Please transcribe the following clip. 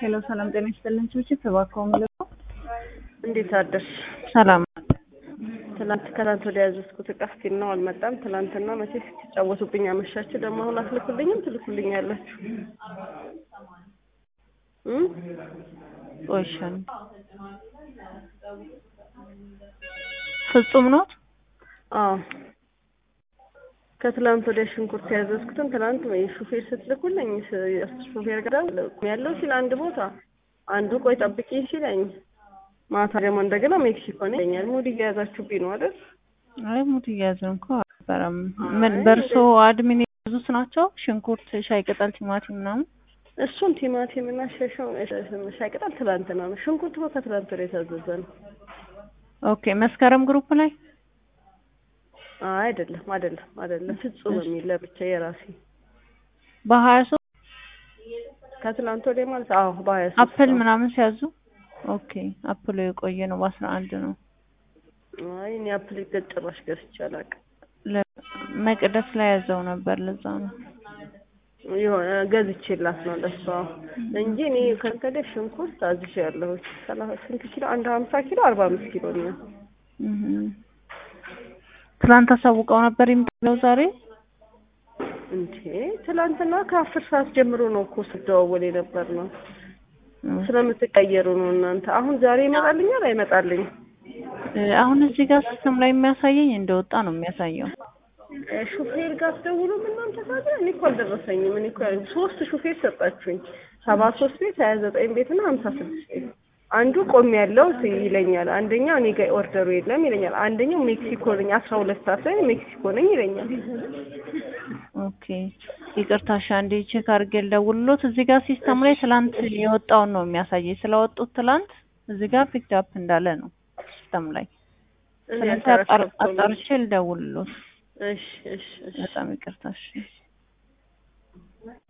ሄሎ ሰላም ጤና ይስጥልን። ችብችብ እባክዎ ምልከው እንዴት አደርሽ? ሰላም ትናንት ከትናንት ወዲያ ያዘዝኩት እቃ ስቲል ነው አልመጣም። ትናንትና መቼ ስትጫወቱብኝ አመሻችሁ። ደግሞ አሁን አትልኩልኝም? ትልኩልኛላችሁ እም ቆይሻል ፍጹም ነው። አዎ ከትላንት ወዲያ ሽንኩርት ያዘዝኩትን ትናንት ሹፌር ስትልኩልኝ ሹፌር ጋር ያለው ሲል አንድ ቦታ አንዱ ቆይ ጠብቂኝ ሲለኝ ማታ ደግሞ እንደገና ሜክሲኮ ነው ይለኛል። ሙድ እየያዛችሁብኝ ነው አይደል? አይ ሙድ እያያዝን እኮ አልነበረም። ምን በእርሶ አድሚን የያዙት ናቸው? ሽንኩርት፣ ሻይ ቅጠል፣ ቲማቲም ምናምን እሱን ቲማቲም እና ሻይ ቅጠል ትላንትና ነው። ሽንኩርት እኮ ከትላንት ወዲያ የታዘዘ ነው። ኦኬ መስከረም ግሩፕ ላይ አይደለም አይደለም አይደለም ፍጹም የሚል ለብቻ የራሴ በሀያ ሶስት ከትላንት ወዲያ ማለት አዎ በሀያ ሶስት አፕል ምናምን ሲያዙ ኦኬ አፕሉ የቆየ ነው በአስራ አንድ ነው አይ እኔ አፕል ጭራሽ ገዝቼ አላውቅም መቅደስ ላይ ያዘው ነበር ለዛ ነው የሆነ ገዝቼላት ነው ለሷ እንጂ እኔ ከንከደ ሽንኩርት አዝዤ ያለሁት ስንት ኪሎ አንድ ሀምሳ ኪሎ አርባ አምስት ኪሎ ነው ትላንት አሳውቀው ነበር የሚለው ዛሬ እንዴ ትላንትና ከአስር ሰዓት ጀምሮ ነው እኮ ስደዋወል የነበር ነው ስለምትቀየሩ ነው እናንተ አሁን ዛሬ ይመጣልኛል አይመጣልኝም አሁን እዚህ ጋር ሲስተም ላይ የሚያሳየኝ እንደወጣ ነው የሚያሳየው ሹፌር ጋር ትደውሉም እናንተ ታዲያ እኔ እኮ አልደረሰኝም እኔ እኮ ሶስት ሹፌር ሰጣችሁኝ ሰባ ሶስት ቤት ሀያ ዘጠኝ ቤት እና ሀምሳ ስድስት ቤት አንዱ ቆም ያለው ይለኛል አንደኛው እኔ ጋር ኦርደሩ የለም ይለኛል አንደኛው ሜክሲኮ ነኝ አስራ ሁለት ሰዓት ላይ ሜክሲኮ ነኝ ይለኛል ኦኬ ይቅርታ እሺ አንዴ ቼክ አድርጌ ልደውልሎት እዚህ ጋር ሲስተም ላይ ትላንት የወጣውን ነው የሚያሳየኝ ስለወጡት ትላንት እዚህ ጋር ፒክድ አፕ እንዳለ ነው ሲስተም ላይ ስለዚህ አጣርቼ ልደውልሎት እሺ እሺ በጣም ይቅርታ እሺ